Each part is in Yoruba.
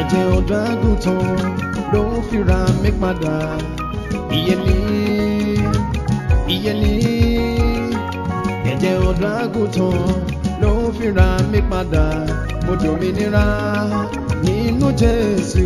ẹ̀jẹ̀ ọ̀dọ́ àgùntàn ló ń fira mi padà ìyẹlé ìyẹlé ẹ̀jẹ̀ ọ̀dọ́ àgùntàn ló ń fira mi padà mo dòmìnira nínú Jésù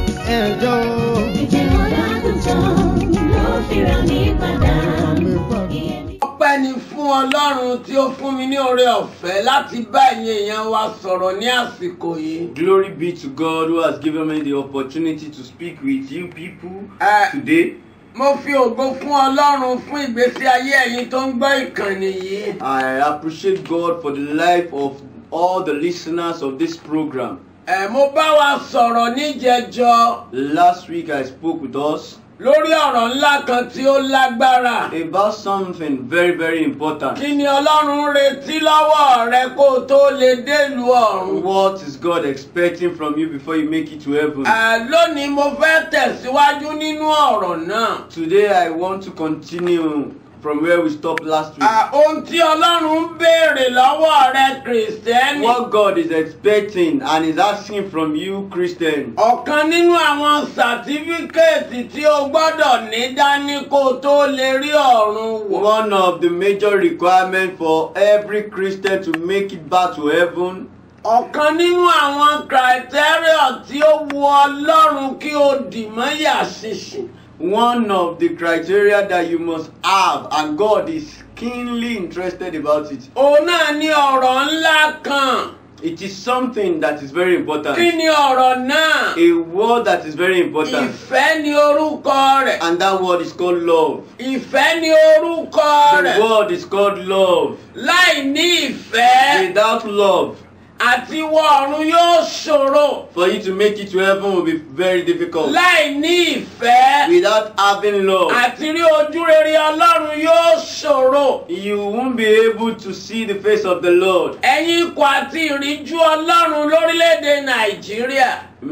ẹjọ́ Ẹ̀jẹ̀ ọ̀dàgùntàn ló fira mi padà. mi padà. ọpẹ́ ni fún ọlọ́run tí ó fún mi ní oore ọ̀fẹ́ láti bá ẹ̀yin èèyàn wa sọ̀rọ̀ ní àsìkò yìí. Glory be to God who has given me the opportunity to speak with you people Uh, today. mo fi ògo fún ọlọ́run fún ìgbésí ayé ẹ̀yin tó ń gbọ́ ìkànnì yìí. I appreciate God for the life of all the listeners of this program. Ẹ mo bá wa sọ̀rọ̀ níjẹjọ Last week I spoke with us lórí ọ̀rọ̀ ńlá kan tí ó lágbára. about something very, very important. Kí ni ọlọ́run ń retí lọ́wọ́ rẹ kó o tó lè délùú ọ̀run? What is God expecting from you before you make it to heaven? Ẹ lónìí mo fẹ́ tẹ̀síwájú nínú ọ̀rọ̀ náà. Today I want to continue from where we stopped last week. À, Ohun tí ọlọ́run ń béèrè lọ́wọ́ rẹ kìrìsìtẹ́nì. What God is expecting and is asking from you, Christian. ọ̀kan nínú àwọn sàtífíkẹ́ẹ̀tì tí o gbọ́dọ̀ ní dání kó o tó lè rí ọ̀run wọ̀. One of the major requirements for every Christian to make it back to heaven ọ̀kan nínú àwọn criteria tí ó wu ọlọ́run kí o dì mọ́ yà ṣinṣin. one of the criteria that you must have and God is keenly interested about it. òun náà ní ọ̀rọ̀ ńlá kan. It is something that is very important. kí ni ọ̀rọ̀ náà? A word that is very important. ìfẹ́ ni orúkọ rẹ̀. And that word is called love. ìfẹ́ ni orúkọ The rẹ̀. word is called love. láì ní ìfẹ́ Without love, àti wọ ọ̀run yóò ṣòro. for you to make it to heaven will be very difficult. láì ní ìfẹ́. Without having love, àti rí ojú rere ọlọ́run yóò ṣòro. you won't be able to see the face of the Lord. ẹ̀yin ikọ̀ àti ìríjú ọlọ́run lórílẹ̀‐èdè nàìjíríà.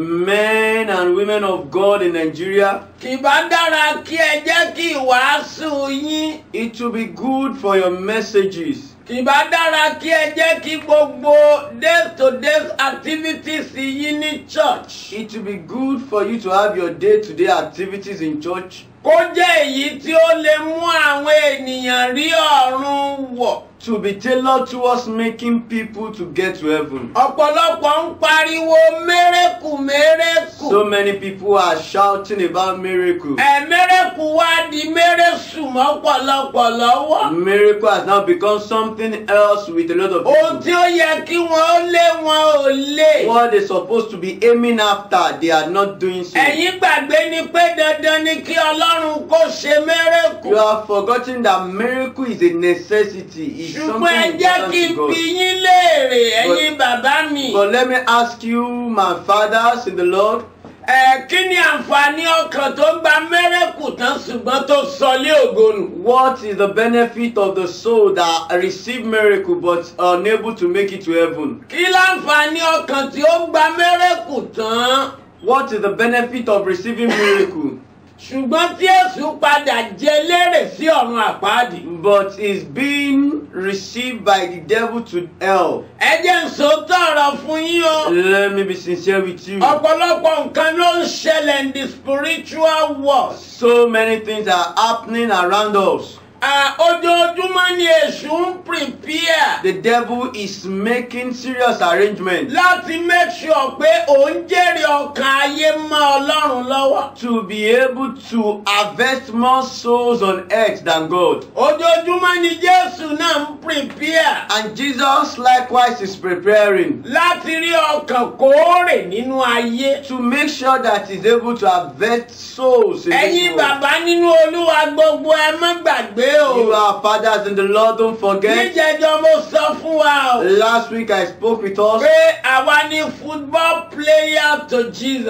Men and women of God in Nigeria, kì bá dára kí ẹ jẹ́ kí ìwàásù yín. it will be good for your messages. kì bá dára kí ẹ jẹ́ kí gbogbo day to day activities yín ní church. It will be good for you to have your day to day activities in church kó jẹ́ èyí tí ó lè mú àwọn ènìyàn rí ọ̀run wọ̀. to be tailored towards making people to get to heaven. ọ̀pọ̀lọpọ̀ ń pariwo mérekù mérekù. So many people are shouting about miracle. ẹ̀mẹ́rẹ́kù wá di mẹ́rẹ́sù mọ́pọ̀lọpọ̀ lọ́wọ́. Miracle has now become something else with a lot of ohun tí people. ó yẹ kí wọ́n ó lé wọn ò lè. What they're supposed to be aiming after, they are not doing so. ẹ̀yin gbàgbé ni pé dandan ni kí ọlọ́run kó ṣe mẹ́rẹ́kù. You have forgotten that miracle is a necessity. It's ṣùgbọ́n ẹ something jẹ́ kí n important to bi God. yín léèrè ẹ̀yin bàbá mi. But let me ask you, my fathers in the Lord, ẹ̀ kí ni àǹfààní ọkàn tó gba mẹ́rẹ́kù tán ṣùgbọ́n tó sọlé ògonu. what is the benefit of the soul that received miracle but unable to make it to heaven? kí láǹfààní ọkàn tí ó gba mẹ́rẹ́kù tán. What is the benefit of receiving miracle ṣùgbọ́n tí èṣù padà jẹ lérè sí ọ̀run àpáàdì. but is being received by the devil to hell? ẹ jẹ́ ń sòótọ́ ọ̀rọ̀ fún yín o. Let me be sincere with you. ọ̀pọ̀lọpọ̀ nǹkan ló ń ṣẹlẹ̀ in the spiritual world. So many things are happening around us. À, ojoojúmọ́ ni èṣù ń prepare The devil is making serious arrangements láti make sure pé òun jèrè ọkàn ayé mọ́ ọlọ́run lọ́wọ́. to be able to harvest more souls on earth than God. ojoojúmọ́ ni jésù náà ń prepare And Jesus likewise is preparing láti rí ọkàn kóòrè nínú ayé. to make sure that he's able to harvest souls in ẹ̀yin this world. bàbá nínú olúwa gbogbo ẹ má gbàgbé You o. are fathers in the Lord, don't forget. níjẹjọ mo sọ fún wa o. Last week I spoke with us pé àwa ni football player to Jesus. pé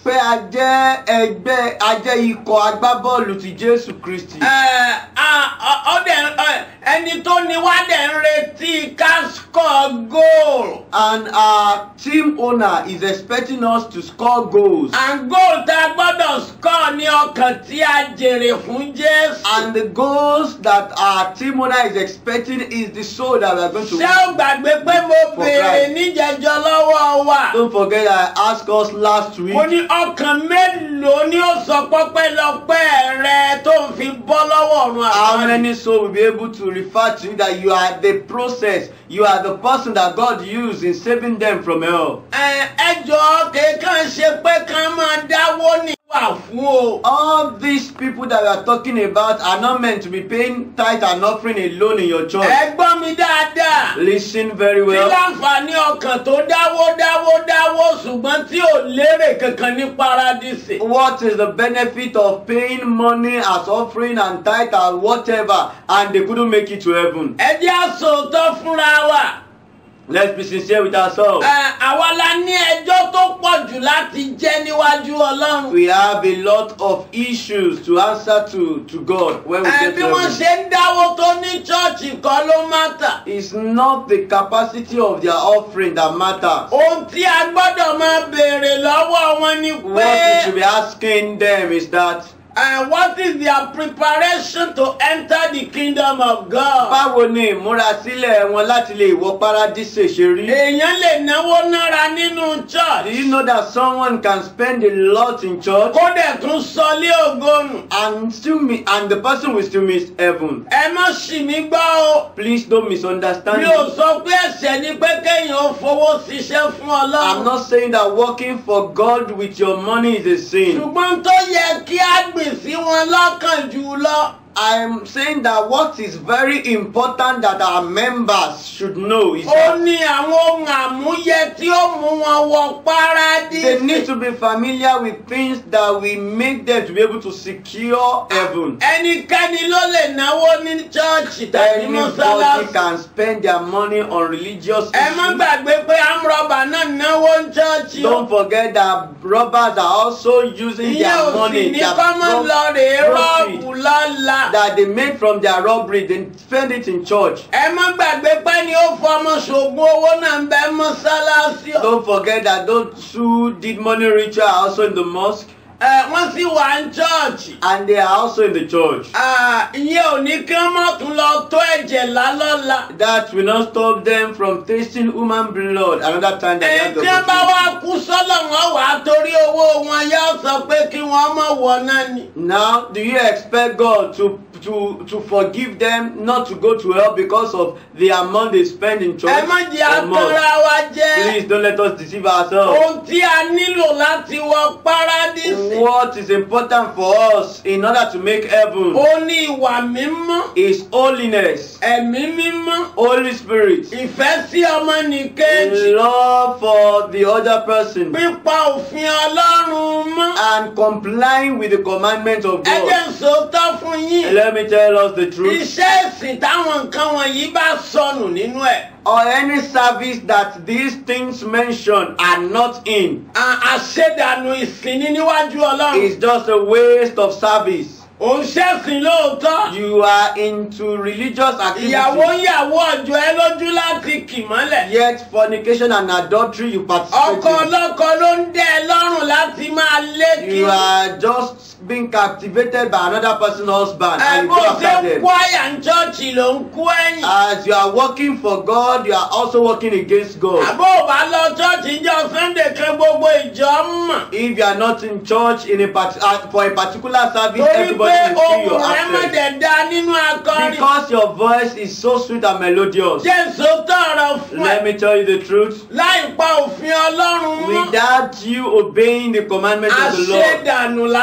pé a jẹ́ ẹgbẹ́ a jẹ́ ikọ̀ agbábọ́ọ̀lù ti Jésù Kristi. Ẹ, a- ọ- ọ dẹ̀- ẹ, ẹni tó ní wá dẹ̀ ń retí ká score goal. And our team owner is expecting us to score goals. and goal tá a gbọ́dọ̀ score ní ọkàn tí a jèrè fún Jésù. And the goals that our team owner is expecting is the soul that we are going to ṣé o win. gbàgbé pé mo For béèrè Christ. níjẹjọ lọ́wọ́ wa. Don't forget that I asked us last week. mo ní ọkàn mélòó ni ó sọ pọ́pẹ́lọpẹ́ rẹ tó ń fi bọ́ lọ́wọ́ ọ̀run How àpárí. many souls will be able to refer to you that you are the process, you are the person that God used in saving them from hell? ẹ ẹ jọ̀ọ́ kéèkàn ṣe pé kán máa dáwó ní wà fún o. All these people that we are talking about are not meant to be paying tithe and offering alone in your church. ẹ gbọ́ mi dáadáa. Listen very kí well. láǹfààní ọkàn tó dáwó dáwó dáwó ṣùgbọ́n tí ò lérè kankan ní paradísì. What is the benefit of paying money as offering and tithe and whatever and they couldn't make it to heaven? ẹ jẹ́ àsòótọ́ fúnra wa. Let's be sincere with ourselves. Ẹ, àwa la ní ẹjọ́ tó pọ̀ jù láti jẹ́ níwájú Ọlọ́run. We have a lot of issues to answer to to God when we Ẹ, get bí to wọ́n heaven. ṣe ń dáwó tó ní chọ́ọ̀chì kan ló mátà. It's not the capacity of their offering that matters. ohun tí a gbọ́dọ̀ máa béèrè lọ́wọ́ wọn ni What we should pé be asking them is that uh, what is their preparation to enter the kingdom of God. báwo ni ìmúrasílẹ̀ wọn láti lè wọ paradíṣe ṣe rí? èèyàn lè náwó nára nínú Do church you know that someone can spend a lot in church kó dẹ̀ tún sọlé ògónù. and still miss and the person will still miss heaven? ẹ má ṣì mí gbọ́ o. Please don't misunderstand mi me. ò sọ pé ẹ̀ṣẹ̀ ni pé kéèyàn ó fowó ṣiṣẹ́ fún I'm Ọlọ́run. not saying that working for God with your money is a sin. ṣùgbọ́n tó yẹ kí á gbìn sí wọn lọ́kàn jù lọ. I'm saying that what is very important that our members should know is ó that ní àwọn ohun àmúyẹ tí ó mú wọn wọ they need paradísì. to be familiar with things that will make them to be able to secure heaven. ẹnikẹ́ni ló lè náwó ní chọ́ọ̀chì tàbí Anybody mọ́sálásí. can spend their money on religious ẹ má issues. gbàgbé pé amrọ̀bà náà náwó ní chọ́ọ̀chì o. Don't forget that robbers are also using ìyẹn their ò sì money, ní their kọ́mọ́ lọ rèé profit rọ́ọ̀bù lọ́la. that they made from their robbery, they spend it in church. ẹ má gbàgbé pé ni ó fọmọ ṣògùn owó náà ń bẹ mọ́sálásí o. Don't forget that those who did money ritual are also in the mosque ẹ wọ́n sì wà ní chọ́ọ̀chì. and they are also in the church. Ah, ìyẹn ò ní kí wọ́n má tún lọ tó ẹ̀jẹ̀ lálọ́la. That will not stop them from tasting human blood another time that they have the Ẹ̀jẹ̀ bá opportunity. wá kú sọ́lọ̀ wọn wà á torí owó wọn yóò sọ pé kí wọ́n mọ̀ wọ̀ náà ni. Now, do you expect God to to to forgive them not to go to hell because of the amount they spend in church? Ẹ má jẹ́ or more? àtọ́ra wa jẹ́. Please don't let us deceive ourselves. Ohun tí a nílò láti wọ párádísì. What is important for us in order to make heaven Ó ní ìwà mímọ́, is holiness, ẹ̀mí mímọ́, Holy Spirit, ìfẹ́ sí ọmọnìkejì, love for the other person, pípa òfin Ọlọ́run mọ́. and complying with the commandments of Ẹ jẹ́ God. n sòótọ́ fún And yín. let me tell us the truth. Iṣẹ́ ìsìn táwọn nǹkan wọ̀nyí bá sọnù nínú ẹ̀. Or any service that these things mentioned are not in À- Àṣedànù ìsìn ní níwájú Ọlọ́run. is just a waste of service. Òun ṣẹ̀sìn lóòótọ́. You are into religious Ìyàwó activities, ìyàwó ọjọ́ ẹ lójú láti kì mọ́lẹ̀. yet fornication and adultery you Ọkọ participate in. ọlọ́kọ ló ń dẹ́ ẹ lọ́rùn láti máa lé kí. You are just being captivated by another person's husband Ẹ and you bó go ṣe after ń them. kú àyà ń chọ́ọ̀chì ló ń kú ẹ̀yìn. As you are working for God, you are also working against God. Àbó ò bá lọ chọ́ọ̀chì ìjọ Sunday kan gbogbo ìjọ mọ̀. If you are not in church in a part, uh, for a particular service, Torí everybody pé will see ohun your rẹ̀ mọ̀ absence. dẹ̀ da nínú akọrin. Because your voice is so sweet and melodious. Jésù tọrọ fún Let ẹ me tell you the truth. láì pa òfin Ọlọ́run mọ́. Without you obeying the commandments of the Lord, Àṣedànù lásán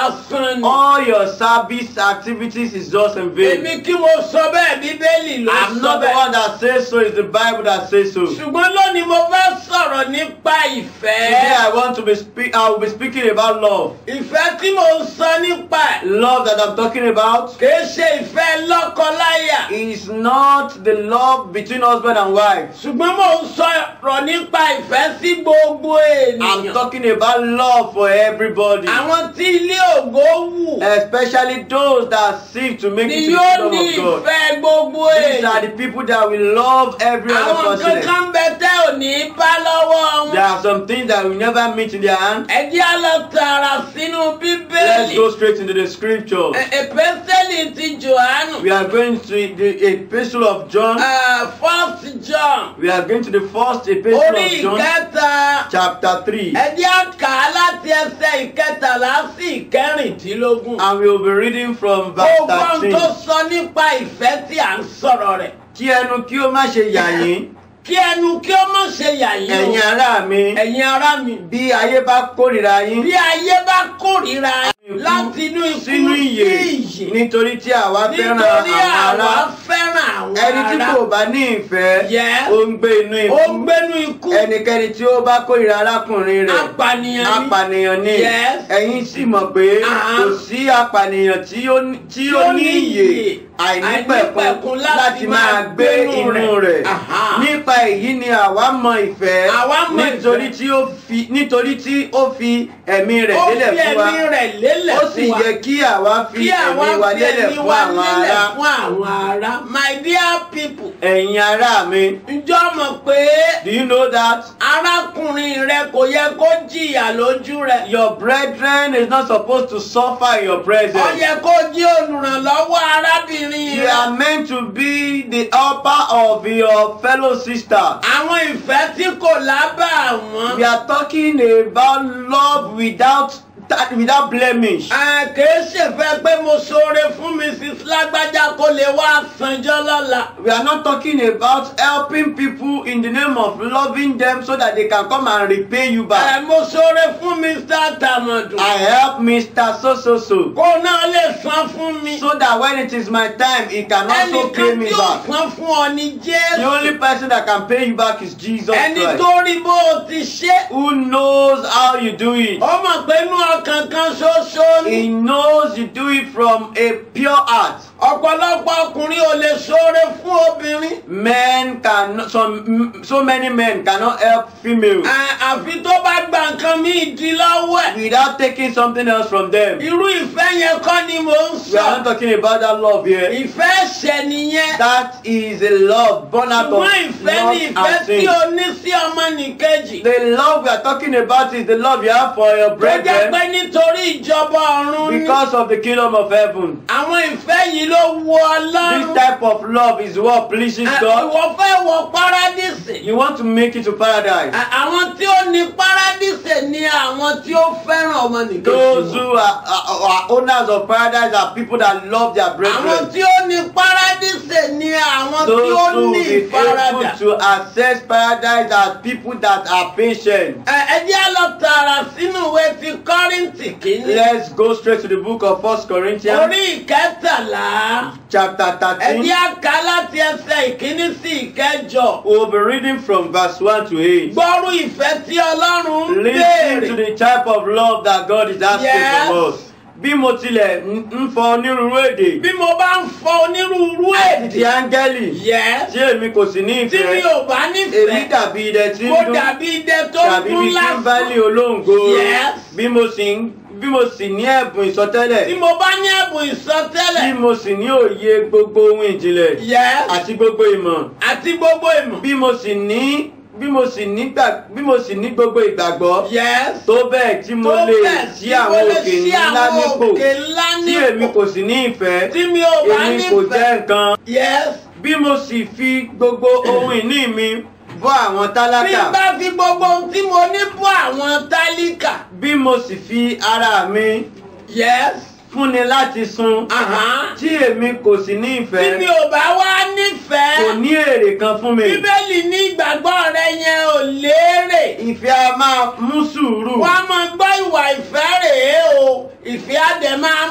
lásán ni. all your service activities is just in vain. èmi kí mo sọ bẹ́ẹ̀ bíbélì ló I'm sọ not the bẹ́ẹ̀. one that says so, it's the Bible that says so. ṣùgbọ́n lónìí mo fẹ́ sọ̀rọ̀ nípa ìfẹ́. Today I want to be speak. I will be speaking about love. ìfẹ́ tí mo ń sọ nípa ẹ̀ Love that I'm talking about kìí ṣe ìfẹ́ lọ́kọ-láyà. is not the love between husband and wife. ṣùgbọ́n mo ń sọ̀rọ̀ nípa ìfẹ́ sí gbogbo I'm ènìyàn. talking about love for everybody, àwọn tí ilé ògo wù especially those that seek to make ni it to the yóò ní kingdom of God. ìfẹ́ gbogbo These are ènìyàn. the people that will love every other àwọn person. kankan bẹ tẹ́ ò ní bá lọ́wọ́ There wọn. are some things that will never meet in their hand. ẹ jẹ́ á lọ tààrà sínú Let's bíbélì. go straight into the scriptures. Ẹ- Èpésẹ́lì ti Jòhánù. We are going to the epistle of John. Uh, First John. We are going to the first epistle Orí of John, ìkẹta. chapter 3. Ẹ jẹ́ á kà á láti ẹsẹ̀ ìkẹtàlá sí ìkẹrìndínlógún. And we will be reading from verse Gbogbo ohun tó 13. sọ nípa ìfẹ́ tí à ń sọ̀rọ̀ rẹ̀. Kí ẹnu kí ó má ṣe yà yín, Kí ẹnu kí ó má ṣe yà yín ẹ̀yin o. ará mi, Ẹ̀yin ará mi. bí ayé bá kórìíra yín Bí ayé bá kórìíra láti inú ikú sínú sí ìyè ìyè. nítorí tí àwa fẹ́ràn Nítorí àwọn àwa ará. fẹ́ràn àwọn Ẹni tí ará. kò bá ní ìfẹ́, Yes. ó ń gbé inú Ó ń ikú. gbénú ikú. Ẹnikẹ́ni tí ó bá kórìíra arákùnrin rẹ̀, Apànìyàn ni. apànìyàn ni. Yes. Ẹ̀yin sì mọ̀ pé Ah. kò sí apànìyàn tí ó ní- tí ó ní ìyè àìnípẹ̀kun láti máa gbé inú rẹ̀. Aha. Nípa èyí ni àwa mọ ìfẹ́ Àwa mọ nítorí ìfẹ́. tí ó fi nítorí tí ó fi ẹ̀mí rẹ̀ Ó lélẹ̀ fi fún wa. ẹ̀mí rẹ̀ lélẹ̀ Ó sì fún wa. yẹ kí àwa fi Kí àwa ẹ̀mí wa fi lélẹ̀ ẹ̀mí fún wa àwọn lélẹ̀ ará. fún àwọn ará. My dear people, Ẹ̀yin ará mi, ǹjọ́ mọ̀ pé do you know that arákùnrin rẹ kò yẹ kó jìyà lójú rẹ. your brethren is not supposed to suffer in your Ó presence? yẹ kó jẹ́ olùrànlọ́wọ́ arábìnrin You rẹ. are meant to be the helper of your fellow sister. Àwọn ìfẹ́ tí kò lábà wọ́n. We are talking about love without that without blemish. Ẹ kìí ṣèfẹ́ pé mo ṣoore fún Mrs. Lágbájá kó lè wá sanjọ́ lọ́la. We are not talking about helping people in the name of loving them so that they can come and repay you Ẹ back. mo ṣoore fún Mr. Tàmọ̀dù. I help Mr. So So So Kó náà lè san fún mi. so that when it is my time, he can also pay Ẹnìkan me tí ó back. san fún ọ ní The Jésù. only person that can pay you back is Jesus Ẹni Christ. tó rí bó o ti ṣe. Who knows how you do it? Ó mọ̀ pé inú ọkàn kan ṣoṣo ni. He knows you do it from a pure heart. Ọ̀pọ̀lọpọ̀ ọkùnrin ò lè ṣoore fún obìnrin. Men can some so many men cannot help females Ẹ, Àfi tó bá gba nǹkan míì di lọ́wọ́ ẹ̀. without taking something else from them. Irú ìfẹ́ yẹn kọ́ ni mò ń We are not sọ. talking about that love here. Ìfẹ́ ẹ̀ṣẹ̀ nìyẹn. That is a love born out of Ṣùgbọ́n ìfẹ́ ni love ìfẹ́ and tí sin. o ní sí ọmọnìkejì. The love we are talking about is the love you have for your Tó jẹ́ pé brethren nítorí ìjọba ọ̀run ni. because of the kingdom of heaven. Àwọn ìfẹ́ yìí ló wu This Ọlọ́run. type of love is what pleases Ẹ, God. Ìwọ fẹ́ wọ párádìsì. You want to make it to paradise. Ẹ, Àwọn tí ó ní párádìsì ni àwọn tí ó fẹ́ràn ọmọnìkejì. Those wọn. who are, are, are owners of paradise are people that love their Àwọn brethren. tí ó ní párádìsì ni àwọn tí Those ó who ní be ìfaradà. able to access paradise are people that are patient. Ẹ ẹ jẹ́ á lọ tààrà sínú ìwé ti Kọ́ríńtì kìíní. Let's go straight to the book of First Corinthians, Orí ìkẹtàlá. chapter Ẹ 13. jẹ́ á kà láti ẹsẹ̀ ìkíní sí ìkẹjọ. We'll be reading from verse 1 to 8. Gbọ́rú ìfẹ́ tí Ọlọ́run ń Listen to béèrè. the type of love that God is asking Yes. from us. Bí mo tilẹ̀ ń ń fọ onírúurú èdè, Bí mo bá ń fọ onírúurú àti ti èdè. áńgẹ́lì, Yes. tí èmi kò sì ní Tí mi ìfẹ́, ò bá èmi nífẹ̀ẹ́. dàbí idẹ tí ń Mo dún, dàbí idẹ tó tàbí kún bí lásán. kíńbálì olóńgbò. Yes. Bí mo sì ń bí mo sì ní ẹ̀bùn Tí ìsọtẹ́lẹ̀, mo bá ní ẹ̀bùn tí ìsọtẹ́lẹ̀. mo sì ní òye gbogbo ohun ìjìnlẹ̀ Yes. àti gbogbo ìmọ̀, Àti gbogbo ìmọ̀. bí mo sì ní bí mo sì ní gbà bí mo sì ní gbogbo ìgbàgbọ́ Yes. tó bẹ́ẹ̀ tí mo Tó lè bẹ́ẹ̀ ṣí tí mo àwọn lè òkè ṣí ńlá àwọn nípò òkè ńlá tí èmi nípò. kò sì ní ìfẹ́ Tí mi ò bá èmi kò jẹ́ nífẹ̀ẹ́. nǹkan Yes. bí mo sì fi gbogbo ohun ìní mi bọ́ àwọn Bí tálákà n bá fi gbogbo ohun tí mo ní bọ́ àwọn tálíkà. bí mo sì fi ara mi Yes. fúnni láti sun Aha. tí èmi kò sì ní Tí mi ìfẹ́ ò bá wá kò nífẹ̀ẹ́. ní èrè kan fún mi Bíbélì ní ìgbàgbọ́ rẹ yẹn ò léèrè. ìfẹ́ a máa mú sùúrù Wọ́n á máa gbọ́ ìwà ìfẹ́ rèé o. Ìfẹ́ á dẹ̀ máa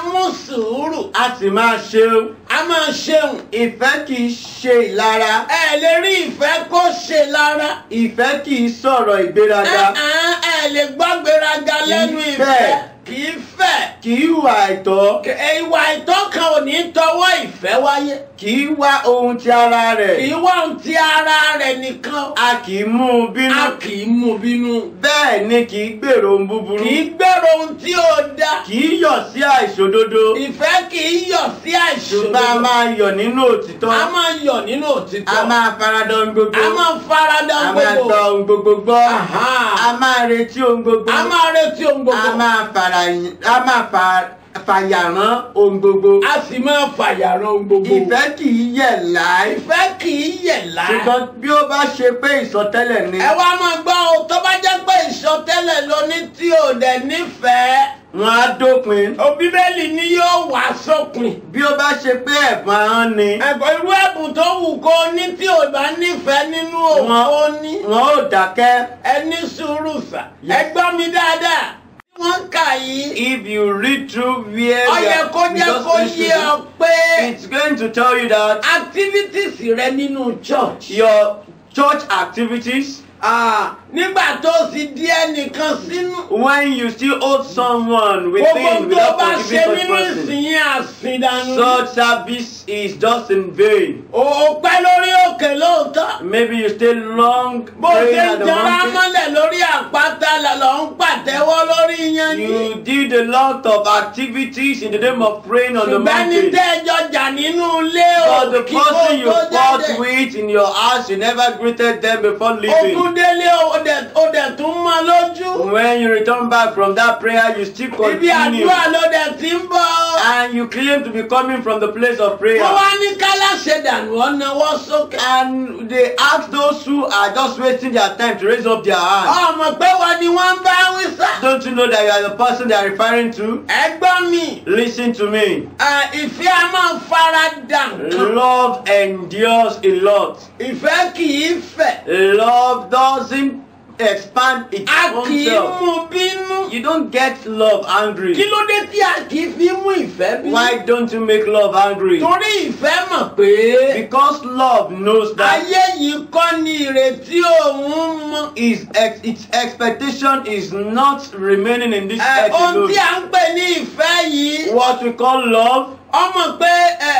a sì máa ṣeun a máa ṣeun ìfẹ́ kì í ṣe ìlara ẹ lè rí ìfẹ́ kó ṣe lára ìfẹ́ kì í sọ̀rọ̀ ìgbéraga Ẹ̀hán, ẹ lè gbọ́ gbéraga lẹ́nu Kì í ìfẹ́ fẹ́. kì í fẹ́ kì í hùwà àìtọ́ Kì- ìwà ìtọ́kan ò ní tọwọ́ ìfẹ́ wáyé kì í wá ohun ti ara kì rẹ̀ í wá ohun ti ara rẹ̀ nìkan a kì í mú un bínú a kì í mú bínú bẹ́ẹ̀ ni kì í gbèrò ohun búburú kì í gbèrò ohun tí ó da kì í yọ̀ sí àìṣòdodo ìfẹ́ kì í yọ̀ sí ṣùgbọ́n a àìṣòdodo máa yọ̀ nínú òtítọ́ a máa yọ̀ nínú òtítọ́ a máa faradà ohun gbogbo a máa farada a máa gbogbo gba ohun gbogbo gbọ́ Aha. a máa retí ohun gbogbo a máa retí ohun a gbogbo máa fara a máa fa- fàyàrán ohun gbogbo a sì máa fàyàrán ohun gbogbo ìfẹ́ kì í yẹ̀ láì ìfẹ́ kì í yẹ̀ láì. ṣùgbọ́n bí ó bá ṣe pé ìsọtẹ́lẹ̀ ni ẹ wá máa gbọ́ o tó bá jẹ́ pé ìṣọtẹ́lẹ̀ ló ní tí ò dẹ̀ nífẹ̀ẹ́ wọn á dópin o bíbélì ni yóò wá sópin. bí ó bá ṣe pé ẹ̀bùn ahọ́n ni ẹ̀kọ́ irú ẹ̀bùn tó wù kó o ní tí ò bá nífẹ̀ẹ́ nínú òun wọn ó ní. wọn ò dákẹ́ ẹ ní sùúrù sà. Yes. ẹ gbọ́ mi dáadáa. tí wọ́n ń kà yìí. if you read through where ó we yẹ are- kó we jẹ́ just kó finished yé ọ reading, pé it's going to tell you that activities rẹ nínú church. your church activities Ah, nígbà tó o sì di ẹnìkan sínú. when you still hold someone gbogbo within tó without bá ṣe forgiving such nínú person ìsìn yẹn àsìndànù. such service is just in vain ò pẹ́ lórí òkè lóòótọ́. maybe you stay long bó ṣe praying ń at the jẹrà mountain mọ́lẹ̀ lórí àpáta lọ ń pàtẹ́wọ́ lórí yanjú. you did a lot of activities in the name of praying on the ṣùgbọ́n ní mountain tẹ́jọ jà nínú ilé o but the kí kó person you tó fought jáde. with in your house you never greeted them before leaving ogun délé o dẹ̀ o dẹ̀ tún mọ́ lójú. when you return back from that prayer you still ibi continue àdúrà ló dẹ̀ ti ń bọ̀. and you claim to be coming from the place of prayer wọ́n wá ní kálá ṣe dànù ọ̀nàwọ́ sókè. and they ask those who are just wasting their time to raise up their hand ọmọ pé wọ́n ni wọ́n ń bá wí sá. don't you know that you are the person they are referring to ẹgbọ́n mi listen to me ah, ìfẹ́ a máa fara dà nǹkan. love endures a lot ìfẹ́ kì í fẹ̀. love doesn't expand its a own kì í self mú bínú. you don't get love kí angry ló dé tí a kì í fi mú ìfẹ́ bínú. why don't you make love angry torí ìfẹ́ mọ̀ pé because love knows that ayé yìí kọ́ ni ìrètí òun mọ́. his ex its expectation is not remaining in this Ẹ, earth ohun alone tí a ń pè ní ìfẹ́ yìí what we call love ọmọ pé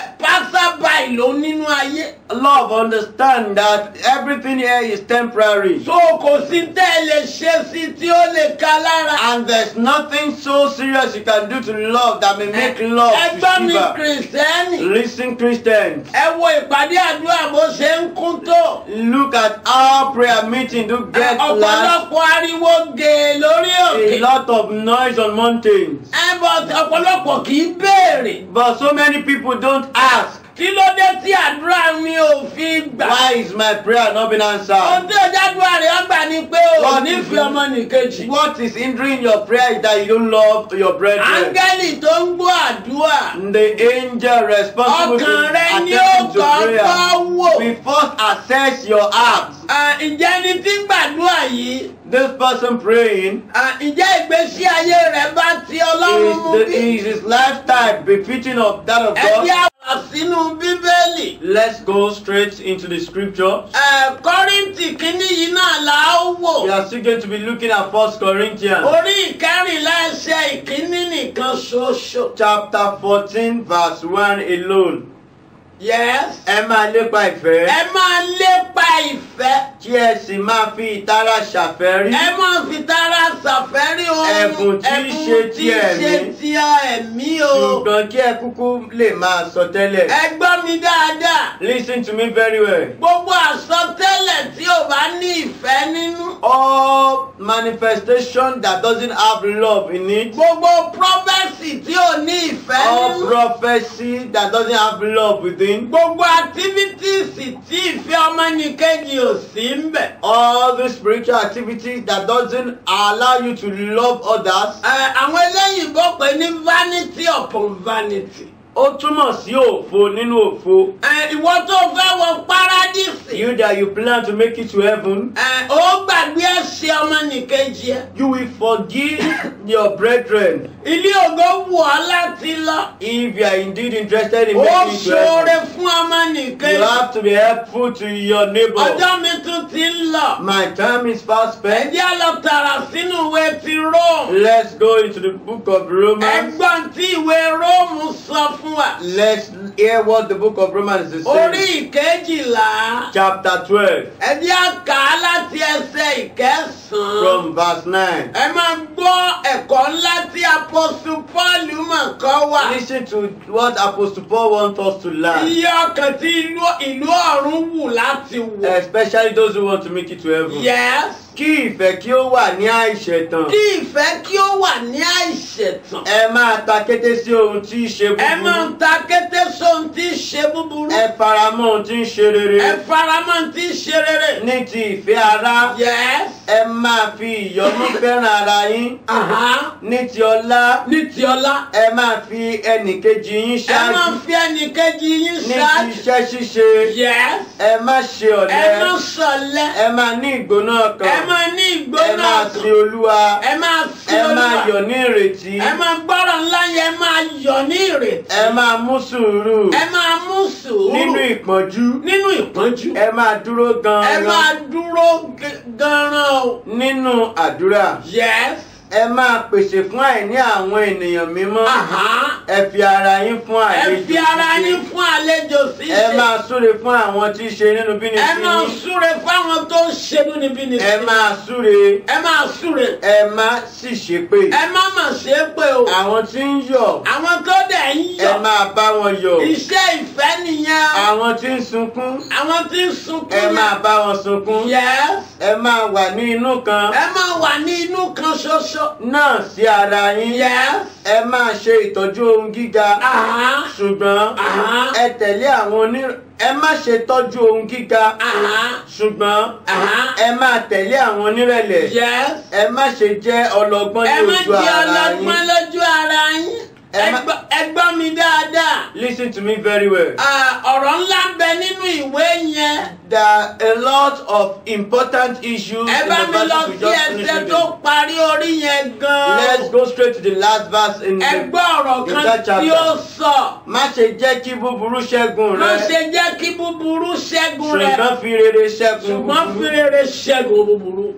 pásábàì ló nínú ayé. love understand that everything here is temporary so kò sí tẹ́ ẹ lè ṣe sí tí ó lè ka lára. and there's nothing so serious you can do to love that may make love ẹgbọ́n to mi shiver kìrìsìtẹ́nì. listen christians ẹ wo ìpàdé àdúrà bó ṣe ń kún tó. look at our prayer meeting do get last ọ̀pọ̀lọpọ̀ ariwo gèè lórí a òkè. lot of noise on mountains ẹ bọ̀ ọ̀pọ̀lọpọ̀ kì í béèrè. but so many people don't ask kí ló dé tí àdúrà mi ò fi gbà. why is my prayer not been ohun answered tí ọjà àdúrà rẹ̀ ọgbà ni pé o What nífẹ̀ẹ́ is- ọmọ nìkejì. what is hindering your prayer is that you don't love your brethren áńgẹ́lì tó ń gbọ́ àdúrà. the angel responsible ọkàn rẹ ni ó attending to kọ́kọ́ prayer wò. we first assess your heart À, ǹjẹ́ ni tí ń gbàdúrà yìí? this person praying à, ǹjẹ́ ìgbésí ayé rẹ̀ bá ti ọlọ́run is, mú the, bí? is his lifestyle befitting of that of ẹ jẹ́ God àwọ̀ sínú bíbélì. let's go straight into the scripture Ẹ, kọ́ríntì kínní yìí náà là á wò. we are still going to be looking at first corinthians orí ìkẹrìnlá ẹsẹ̀ ìkíní nìkan ṣoṣo. chapter fourteen verse one alone yes. ẹ máa lépa ìfẹ́ ẹ máa lépa ìfẹ́. kí ẹ sì máa fi ìtara ṣàfẹ́rí ẹ máa fi tara ṣàfẹ́rí ohun Ẹ̀bùn tí í ṣe ti tí í ṣe ẹ̀mí. ti ẹ̀mí o. ṣùgbọ́n kí ẹ kúkú lè máa sọ tẹ́lẹ̀ ẹ gbọ́ mi dáadáa. listen to me very well gbogbo àsọtẹ́lẹ̀ tí ò bá ní ìfẹ́ nínú. all manifestation that doesn't have love in it gbogbo prọfẹsì tí ò ní ìfẹ́ all nínú. prophecy that doesn't have love within gbogbo activities tí ìfẹ́ ọmọnìkejì ò sí ń bẹ̀. all the spiritual activities that doesn't allow you to love others Ẹ, àwọn eléyìnbó pè ní vanity upon vanity. ó túmọ̀ sí òfo nínú òfo. Ẹ, ìwọ tó fẹ́ wọ párádìsì. You that you plan to make it to heaven, Ẹ, ó gbàgbé ẹ̀ṣẹ̀ ọmọnìkejì ẹ. you will forgive your brethren ilé ògo wù ọ́ láti lọ. if you are indeed interested in ó making it to ṣoore heaven. fún ọmọnìkejì. You have to be helpful to your neighbor. ọjọ́ mi tún ti ń lọ. My time is fast spent. ẹjẹ́ á lọ tààrà sínú ìwé ti Róòmù. Let's go into the book of Romans. ẹgbọ́n tí ìwé Róòmù sọ fún wa. Let's hear what the book of Romans is orí saying. ìkejìlá. Chapter 12 ẹjẹ́ á kà á láti ẹsẹ̀ ìkẹsàn-án. from verse 9. ẹ máa gbọ́ ẹ̀kọ́ ńlá tí apọ́sù Pọ́ọ̀lù mọ̀ kọ́ wà. Listen to what Apostle Paul wants us to learn, iye ọkàn tí ìlú ìlú ọ̀run wù láti wọ̀. especially those who want to make it to heaven. yes. Kí ìfẹ́ kí ó wà ní àìṣẹ̀tàn. kí ìfẹ́ kí ó wà ní àìṣẹ̀tàn. Ẹ máa ta kété sí ohun tí í ṣe ẹ máa búburú. ń ta kété sóhun tí í ṣe búburú. Ẹ faramọ́ ohun tí ń ṣe ẹ rere. faramọ́ tí í ṣe rere. Ní ti ìfẹ́ ara, yes. ẹ máa fi ìyọ́nú fẹ́ràn ara yín. Aha. Ní ti ọlá, ní ti ọlá. ẹ máa fi ẹnìkejì yín ẹ máa ṣáájú. fi ẹnìkejì yín Ní ti ṣáájú. iṣẹ́ ṣíṣe, yes. ẹ má ṣe ẹ ọ̀lẹ. máa sọ̀lẹ̀. Ẹ máa ní ìgbóná ẹ ọkàn. máa ní Ẹ ìgbóná máa ọkàn. sin Olúwa. ẹ máa sí Ẹ máa Olúwa. yọ̀ ní ìrètí. ẹ máa gbọ́rọ̀ ńlá yẹn ẹ máa yọ̀ ní ìrètí. Ẹ máa mú sùúrù. ẹ máa mú sùúrù. Nínú ìpọ́njú. nínú ìpọ́njú. Ẹ máa dúró ẹ gan-an. máa dúró g- gan-an o. Nínú àdúrà. yes. Ẹ máa pèsè fún àìní àwọn ènìyàn mímọ́. Aha. Ẹ fi ara yín fún ẹ àlejò fi ara ṣíṣe. yín fún àlejò ṣíṣe. Ẹ máa súre fún àwọn tí í ṣe nínú bíní ẹ sí máa yín. súre fáwọn tó ń ṣe bínibíni. Ẹ máa súre. ẹ máa súre. Ẹ má sì ṣépè. ẹ má mà ṣe é pé o. Àwọn tí ń yọ̀. àwọn tó dẹ̀ ń Ẹ yọ̀. máa bá wọn yọ̀. iṣẹ́ ìfẹ́ nìyẹn. Àwọn tí ń sunkún. àwọn tí ń sunkún Ẹ máa bá wọn sunkún. yes. Ẹ máa wà ní inú kan. ẹ máa wà ní inú kan ṣoṣo. Náà sí ara yín. yes. Ẹ máa ṣe ìtọ́jú ohun gíga. Aha. Ṣùgbọ́n Aha. ẹ tẹ̀lé àwọn oní. Ẹ má ṣe tọ́jú ohun gíga. Aha. Ṣùgbọ́n Aha. ẹ máa tẹ̀lé àwọn onírẹ̀lẹ̀. yes. Ẹ má ṣe jẹ́ ọlọ́gbọ́n ẹ ní má ojú jẹ́ ara ọlọ́gbọ́n yín. lójú ara yín. Ẹ Ẹ má- gbọ́- ẹ gbọ́ mi dáadáa. Listen to me very well. Ah, ọ̀rọ̀ ńlá ń bẹ nínú ìwé yẹn. There are a lot of important issues ẹ in bá the mi lọ verses we sí just ẹsẹ̀ finished tó reading. parí orí yẹn Let's gan-an. go straight to the last verse in ẹ the gbọ́ ọ̀rọ̀ in kan that tí ó chapter. sọ. Má ṣe jẹ́ kí búburú ṣẹ́gun má rẹ. ṣe jẹ́ kí búburú ṣẹ́gun rẹ. Ṣùgbọ́n fi rere ṣẹ́gun ṣùgbọ́n fi búburú. rere ṣẹ́gun búburú.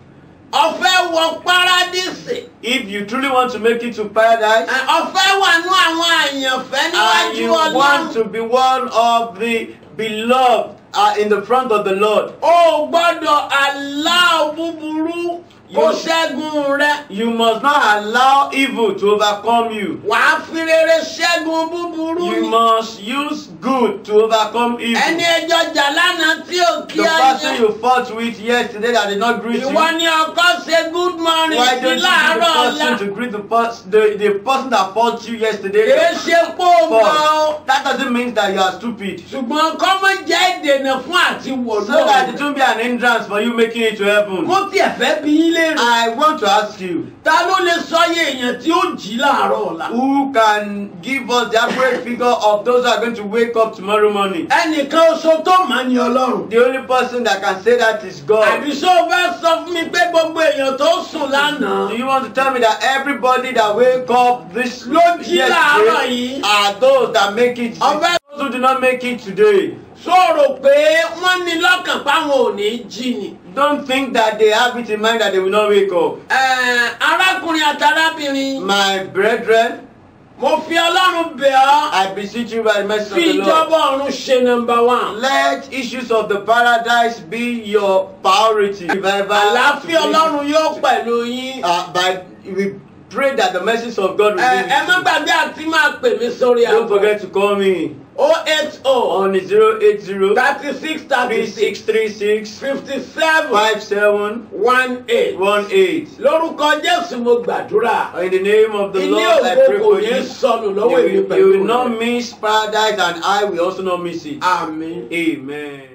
ọ̀fẹ́ wọ párádísì. If you truly want to make it to paradise, Ẹ, ọ̀fẹ́ wà nú àwọn àyànfẹ́ and níwájú you want ọlọ́run. to be one of the beloved uh, in the front of the Lord, o gbọ́dọ̀ aláwọ̀ búburú kó You- ṣẹ́gun rẹ. you must not allow evil to overcome you. wàá fi rere ṣẹ́gun búburú You ni. must use good to overcome evil. ẹni ẹjọ́ jà lánàá tí ò kí The ọ person yẹn. you fought with yesterday that did not greet you. ìwọ ni ọkọ ṣe good morning Why sí don't you greet láàárọ̀ the ọ̀la. person to greet the person, the, the person that fought you yesterday? kìí ṣe pò gan o. First, that doesn't mean that you are stupid. ṣùgbọ́n kọ́mọ jẹ́ ìdènà fún àti wọ̀lú So that it ọ̀run. won't be an hindrance for you making it to heaven. mo tiẹ̀ fẹ́ bí yín léèrè. I want to ask you, ta ló lè sọyé èèyàn tí ó jí láàárọ̀ ọ̀la. who can give us the accurate figure of those who are going to wake up tomorrow morning? ẹnìkan oṣù tó mà ní ọlọ́run. The only person that can say that is God. àbí ṣó o fẹ́ sọ fún mi pé gbogbo èèyàn tó sùn lánàá. Do you want to tell me that everybody that wake up this Ló jí láàárọ̀ yesterday yìí. are those that make it? Ọbẹ̀- Those who do not make it today. sọ̀rọ̀ pé wọ́n ní lọ́kàn páwọn ò ní jí ni. Don't think that they have it in mind that they will not wake up. Ẹ̀ẹ̀, arákùnrin àtàrábìnrin My brethren, mo fi ọlọ́run bẹ̀ ọ́ I beseech you by the mercy of fi the Lord. ìjọba ọ̀run ṣe nọmba one. Let issues of the paradise be your priority. Revival àlàáfíà to be- ọlọ́run yóò pẹ̀lú yín. Uh, by we pray that the messages of God will Ẹ be ẹ má with you. gbàgbé àti máa pè mí sórí Don't forget to call me o eight o on 080 thirty six thirty six 3636 fifty seven 5718. one eight. lórúkọ Jésù mo gbàdúrà. In the name of the ilé Lord, I ògo pray kò for ní you. sọnù You lọ́wọ́ èmi will, you pẹ̀lú will not rẹ̀. miss paradise, and I will also not miss it. àmín. Amen.